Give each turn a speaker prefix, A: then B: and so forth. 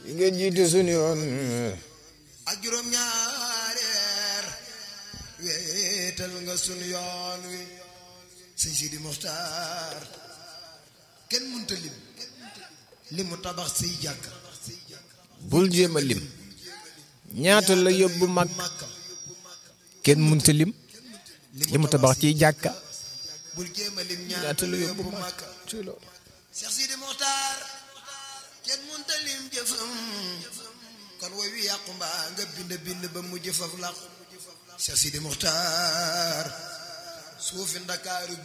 A: yi nga jiite sunu yoon
B: ak juróom ñaareer wéetal nga sunu yoon wi sëñ Sidi Moxtaar kenn mënta lim li mu tabax siy jàkk
A: bul jéem a lim ñaata la yóbbu mag
B: màkka
A: kenn munta lim li mu tabax ci jàkka
B: bul jéem a lim
A: ñaata
B: ñaata
A: la
B: la
A: yóbbu
B: yóbbu
A: mag
B: màkka
A: ci loolu
B: Cheikh Sidi Moxtaar kenn mënta lim jëfam kon woy wi yàqu mbaa nga bind bind ba mujj faf làqu Cheikh Sidi Moxtaar suufi Ndakaaru